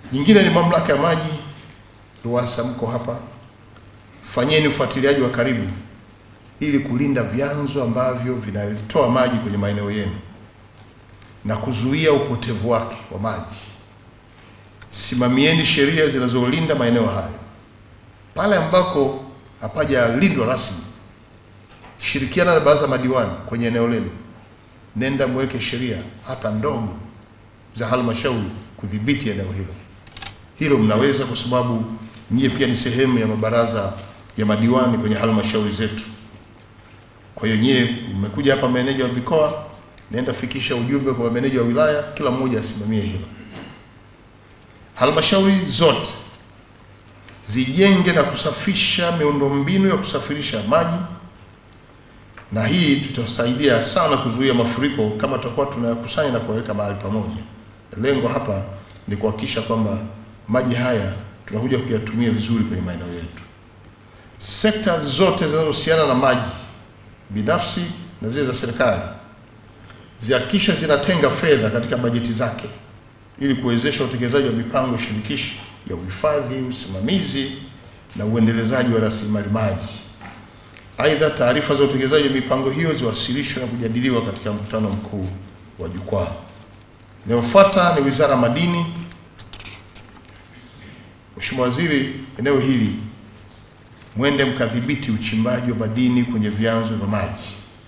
Nyingine ni mamlaka ya maji RUWASA, mko hapa, fanyeni ufuatiliaji wa karibu ili kulinda vyanzo ambavyo vinatoa maji kwenye maeneo yenu na kuzuia upotevu wake wa maji. Simamieni sheria zinazolinda maeneo hayo. Pale ambako hapajalindwa rasmi, shirikiana na baraza madiwani kwenye eneo lenu, nenda mweke sheria hata ndogo za halmashauri kudhibiti eneo hilo. Hilo mnaweza, kwa sababu nyie pia ni sehemu ya mabaraza ya madiwani kwenye halmashauri zetu. Kwa hiyo nyie mmekuja hapa, meneja wa mikoa, nenda fikisha ujumbe kwa meneja wa wilaya, kila mmoja asimamie hilo. Halmashauri zote zijenge na kusafisha miundombinu ya kusafirisha maji, na hii tutasaidia sana kuzuia mafuriko kama tutakuwa tunayakusanya na kuwaweka mahali pamoja. Lengo hapa ni kuhakikisha kwamba maji haya tunakuja kuyatumia vizuri kwenye maeneo yetu. Sekta zote zinazohusiana na maji binafsi na zile za serikali zihakikisha zinatenga fedha katika bajeti zake ili kuwezesha utekelezaji wa mipango shirikishi ya uhifadhi, usimamizi na uendelezaji wa rasilimali maji. Aidha, taarifa za utekelezaji wa mipango hiyo ziwasilishwe na kujadiliwa katika mkutano mkuu wa jukwaa. Inayofuata ni Wizara ya Madini. Mheshimiwa Waziri, eneo hili mwende mkadhibiti uchimbaji wa madini kwenye vyanzo vya maji,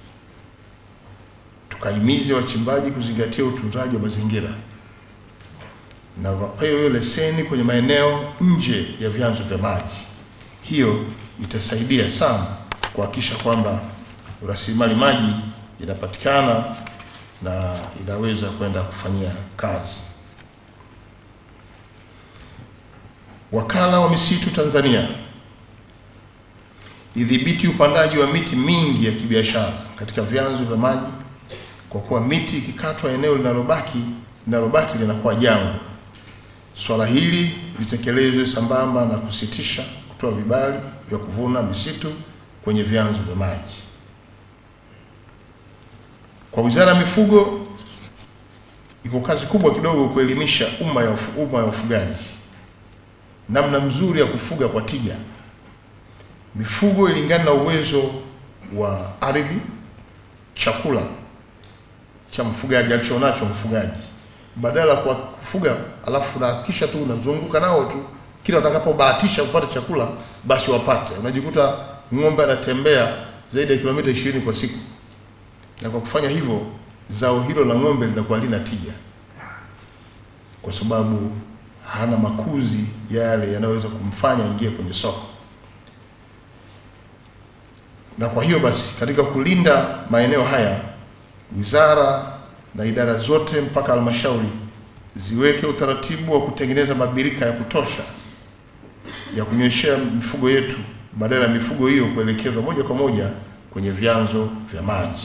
tukahimize wachimbaji kuzingatia utunzaji wa mazingira na wapewe hiyo leseni kwenye maeneo nje ya vyanzo vya maji. Hiyo itasaidia sana kuhakikisha kwamba rasilimali maji inapatikana na inaweza kwenda kufanyia kazi. Wakala wa Misitu Tanzania idhibiti upandaji wa miti mingi ya kibiashara katika vyanzo vya maji, kwa kuwa miti ikikatwa eneo linalobaki linalobaki linakuwa jangwa. Swala hili litekelezwe sambamba na kusitisha kutoa vibali vya kuvuna misitu kwenye vyanzo vya maji. Kwa Wizara ya Mifugo iko kazi kubwa kidogo kuelimisha umma ya ufu, umma ya ufugaji namna mzuri ya kufuga kwa tija mifugo ilingana na uwezo wa ardhi, chakula cha mfugaji alichonacho mfugaji, badala kwa kufuga alafu unahakikisha tu unazunguka nao tu, kila utakapobahatisha kupata chakula basi wapate. Unajikuta ng'ombe anatembea zaidi ya kilomita ishirini kwa siku, na kwa kufanya hivyo zao hilo la ng'ombe linakuwa lina tija, kwa sababu hana makuzi yale yanayoweza kumfanya ingie kwenye soko na kwa hiyo basi katika kulinda maeneo haya, wizara na idara zote mpaka halmashauri ziweke utaratibu wa kutengeneza mabirika ya kutosha ya kunyweshea mifugo yetu, badala ya mifugo hiyo kuelekezwa moja kwa moja kwenye vyanzo vya maji.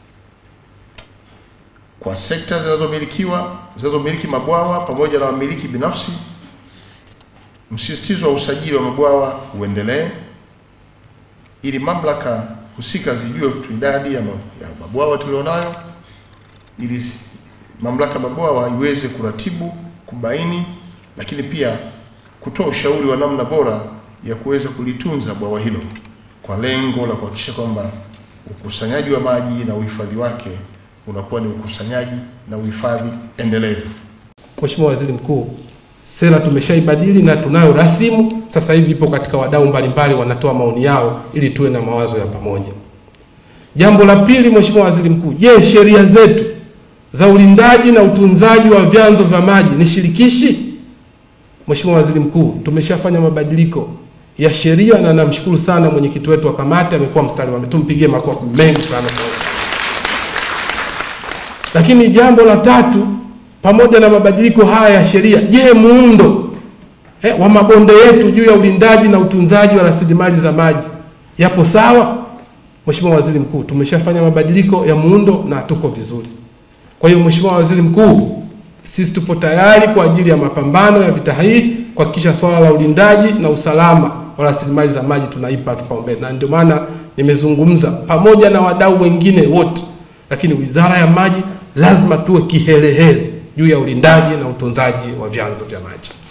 Kwa sekta zinazomilikiwa zinazomiliki mabwawa pamoja na wamiliki binafsi, msisitizo wa usajili wa mabwawa uendelee ili mamlaka husika zijue idadi ya mabwawa tulionayo, ili mamlaka mabwawa iweze kuratibu, kubaini, lakini pia kutoa ushauri wa namna bora ya kuweza kulitunza bwawa hilo kwa lengo la kuhakikisha kwamba ukusanyaji wa maji na uhifadhi wake unakuwa ni ukusanyaji na uhifadhi endelevu. Mheshimiwa Waziri Mkuu, sera tumeshaibadili na tunayo rasimu sasa hivi ipo katika wadau mbalimbali wanatoa maoni yao ili tuwe na mawazo ya pamoja. Jambo la pili, Mheshimiwa Waziri Mkuu, je, sheria zetu za ulindaji na utunzaji wa vyanzo vya maji ni shirikishi? Mheshimiwa Waziri Mkuu, tumeshafanya mabadiliko ya sheria na namshukuru sana mwenyekiti wetu wa kamati amekuwa mstari wa mbele, tumpigie makofi mengi sana sana. Lakini jambo la tatu, pamoja na mabadiliko haya ya sheria, je, muundo eh, wa mabonde yetu juu ya ulindaji na utunzaji wa rasilimali za maji yapo sawa? Mheshimiwa Waziri Mkuu, tumeshafanya mabadiliko ya muundo na tuko vizuri. Kwa hiyo Mheshimiwa Waziri Mkuu, sisi tupo tayari kwa ajili ya mapambano ya vita hii kuhakikisha swala la ulindaji na usalama wa rasilimali za maji tunaipa kipaumbele, na ndio maana nimezungumza pamoja na wadau wengine wote, lakini Wizara ya Maji lazima tuwe kihelehele juu ya ulindaji na utunzaji wa vyanzo vya maji.